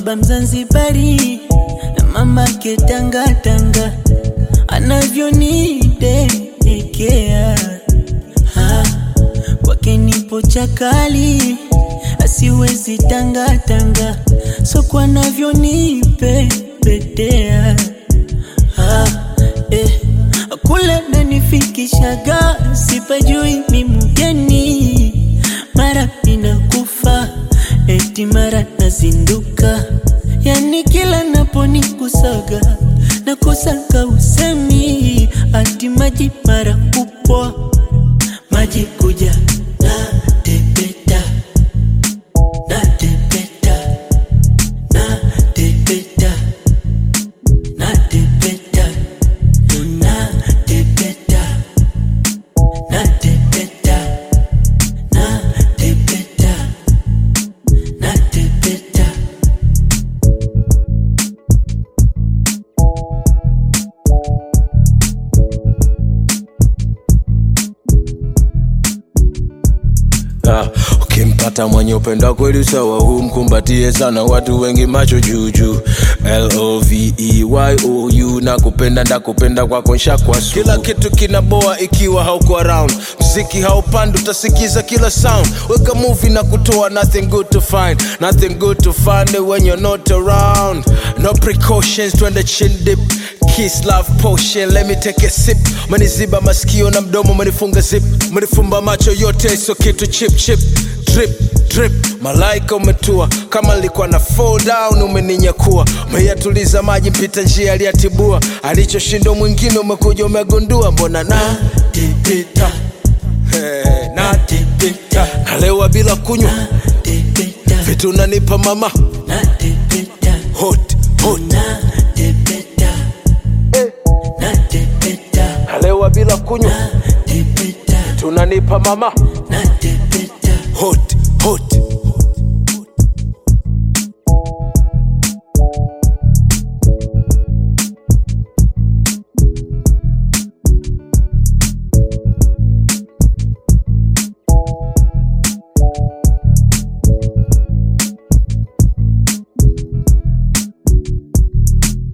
baba Mzanzibari na mama ketanga tanga anavyonidekea Ah, kwake nipo chakali asiwezi tanga tanga soko anavyonipepetea ah, eh. kule nanifikishaga sipajui mi mgeni mara ninakufa eti mara nazinduka yani kila naponikusaga nakosaka usemi ati maji mara kupwa maji kuja na tepeta na tepeta na tepeta na tepeta na tepeta na tepeta na tepeta na tepeta Ah, ukimpata mwenye upendo kweli sawa, humkumbatie sana, watu wengi macho juujuu. L-O-V-E-Y-O-U, nakupenda ndakupenda kwako nshakwa sugu. Kila kitu kinaboa ikiwa hauko around, mziki haupandi, utasikiza kila sound. Weka movie na kutoa nothing good to find, nothing good to find it when you're not around. No precautions, twende chin dip Kiss love potion, let me take a sip. Maniziba masikio na mdomo, manifunga zip, manifumba macho yote, so kitu chip chip drip drip. Malaika umetua kama nilikuwa na fall down, umeninyakua umeyatuliza maji, mpita njia aliyatibua, alichoshinda mwingine umekuja umegundua, mbona na tipita hey, na tipita nalewa bila kunywa tepeta vitu nanipa mama na tepeta hot hot na tepeta na tepeta nalewa bila kunywa tepeta tunanipa mama na tepeta hot hot